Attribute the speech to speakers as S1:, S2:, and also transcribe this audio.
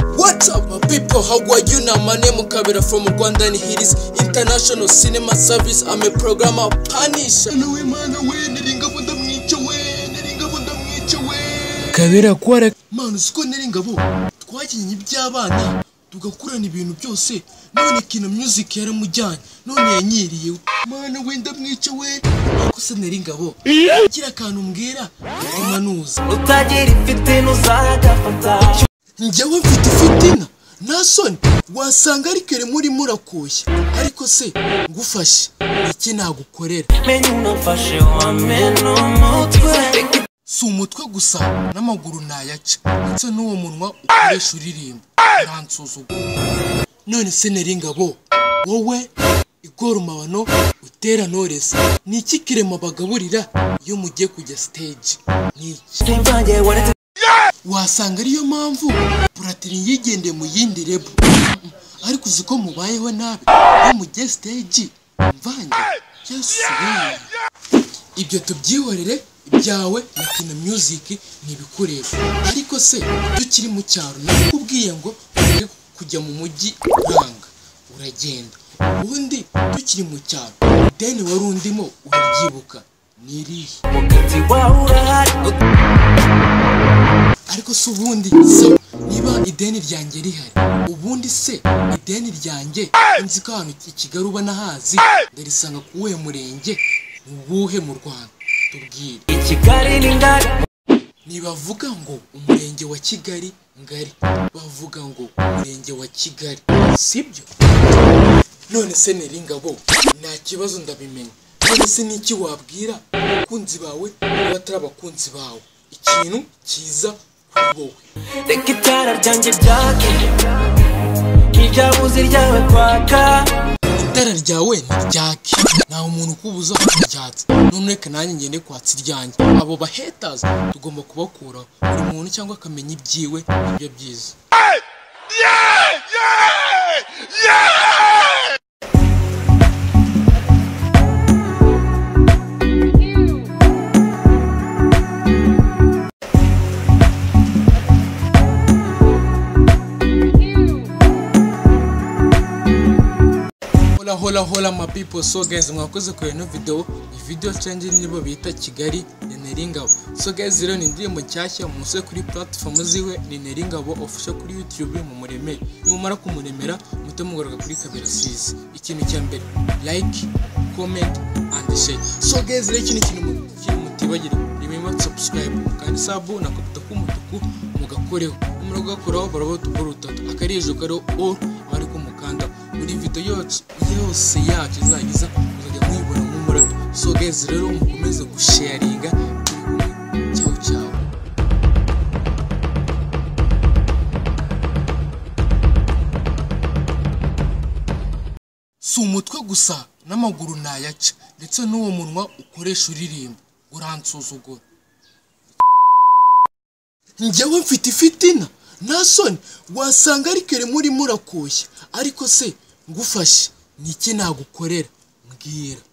S1: What's up my people, how are you now? My name is Kabira from Rwanda and here is International Cinema Service. I'm a programmer Panish.
S2: Mana we nari ingabo ndamwica we nari ingabo ndamwica we
S1: Kabira kwara
S2: mana uzi ko nari ingabo twakinnye iby'abana tugakurana ibintu byose none kina music yaramujyanye none yanyiriye mana we ndamwica we ariko se nari ingabo gira akantu mbwira bituma nuza
S3: utagira ifite ntuzagafata
S2: njyewe mfite ifitina nta soni wasanga ari kere muri murakuye ariko se ngufashe iki nagukorera
S3: menya unamfashe wamena umutwe
S2: si umutwe gusa n'amaguru nayaca ndetse n'uwo munwa ukoresha uririmba ntansuzugura none se nari ingabo wowe igora umabano utera noresi ni iki kirema bagaburira iyo mugiye kujya stage ni iki
S3: simba njyewe uretse
S2: wasanga ariyo mpamvu puratiri yigendeye mu yindi rebu ariko uzi ko mubayeho nabi iyo mugiye stage mvange yasubiye ibyo tubyihorere ibyawe na kino music ni ibikoresho ariko se tukiri mu cyaro nakubwiye ngo ujye kujya mu mujyi uranga uragenda ubundi tukiri mu cyaro deni wari undimo urabyibuka ni irihe
S3: umukati wawe urahari
S2: ariko se ubundi so niba ideni ryanjye rihari ubundi se ideni ryanjye nzi ko ahantu i kigali uba nahazi ndarisanga ku wuhe murenge ni uwuhe mu rwanda tubwire
S3: i kigali ni ngari
S2: ntibavuga ngo umurenge wa kigali ngari bavuga ngo umurenge wa kigali sibyo none se neri ngabo nta kibazo ndabimenya none se n'iki wabwira abakunzi bawe n'abatari abakunzi bawe ikintu cyiza kuri wowe
S3: reka itara ryanjye ryake nk'iryabuze ryawe kwaka
S2: itara ryawe ni ryake nta umuntu ukubuza ryatse none reka nanjye ngende kwatsa iryanjye abo bahetazi tugomba kubakuraho buri muntu cyangwa akamenya ibyiwe nibyo byiza hola hola hola my people so guys mwakoze kure ino video ni video challenge nibo bita kigali ni neringabo so guys rero ni indirimbo nshyashya musore kuri platform ziwe ni neringabo official kuri youtube mumuremere nimumara kumuremera muhite mugaruka kuri kabera sizi ikintu cya mbere like comment and share so guys rero iki ni ikintu mu- ikintu mutibagire remember to subscribe kandi sabu na kapita k'umutuku mugakoreho nimara kugakoraho baraba utukora utatu akari hejuru kariho all abari ku mukanda buri video yose yose yacu izagiza muzajya muyibona nk'umurabyo so guys rero mukomeze gusharinga turi kumwe cyaho cyaho si umutwe gusa n'amaguru nayaca ndetse n'uwo munwa ukoresha uririmba uransuzugura njyewe mfite ifitina nta soni wasanga ari kere muri murakuye ariko se ngufashe ni iki nagukorera mbwira